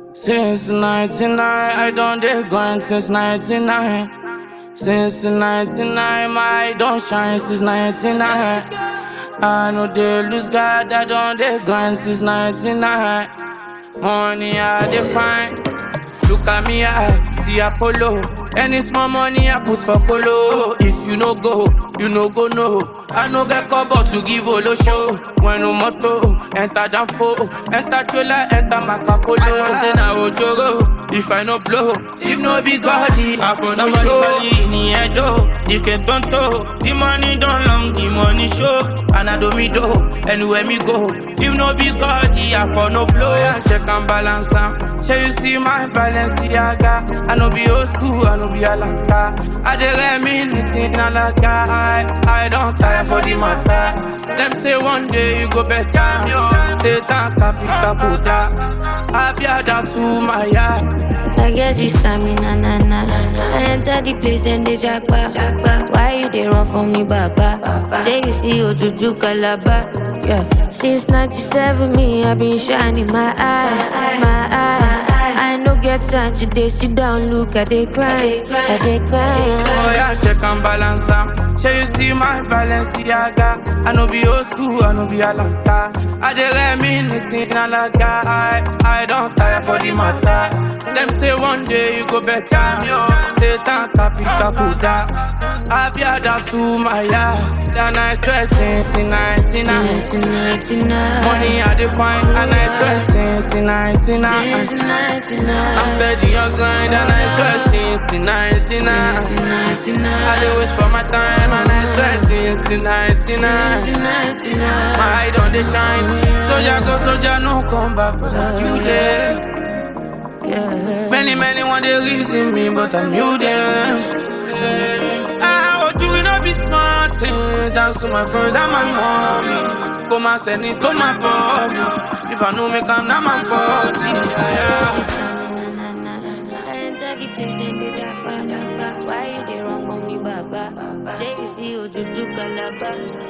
Since 99, I don't dey grind since 99. Since 99, my don't shine since 99. I know they lose God, I don't dey grind since 99. Money I dey find. Look at me, I see Apollo. Any small money I put for Colo. If you no go, you no go no. I no get cover to give Olo show. When no moto, enter Danfo, enter trailer, enter Macapolo. I for say na Ojoro. If I no blow, if no be body, I for no show. in the head, oh, the can tonto. The money don't long, the money show. And I do me do, anywhere me go. If no be body, I for no blow. Yeah, check and balance am. Shall you see my Balenciaga? I no be old school, I no be Alanta. I dey reminiscing alaga. I, I don't tire for the matter. Them say one day you go better. Stay down, capital Buddha. I be down to my yard. I get this stamina, na na. I enter the place, then they jackpot. Why you they run from me, Baba? Say you see Ojuju Calabar. Yeah. Since 97, me, i been shining my eye, my eye. I no get time to dey sit down, look at they cry, I they Oh cry. yeah, check and balance am. Shall you see my Balenciaga? I no be old school, I no be Alanta. I dey reminiscing alaga. I, I don't tire for the matter. Them say one day you go better. Stay down, capital Buddha. I be down to my yard. Then I swear since 99. Since 99. Money I define, and I swear since 99. Since 99. I'm steady on grind, and I swear since 99. I dey wish for my time and I swear since the 99 My eye don dey shine Soldier go, soldier no come back but I still there Yeah. Many, many want dey reason me but I'm you them I want you no be smart things Dance to my friends and my mommy Come and send it to my mommy If I know me come now my fault yeah. I enter the place, then they jackpot. Why you they run from me, Baba? Say you see Ojuju Calabar.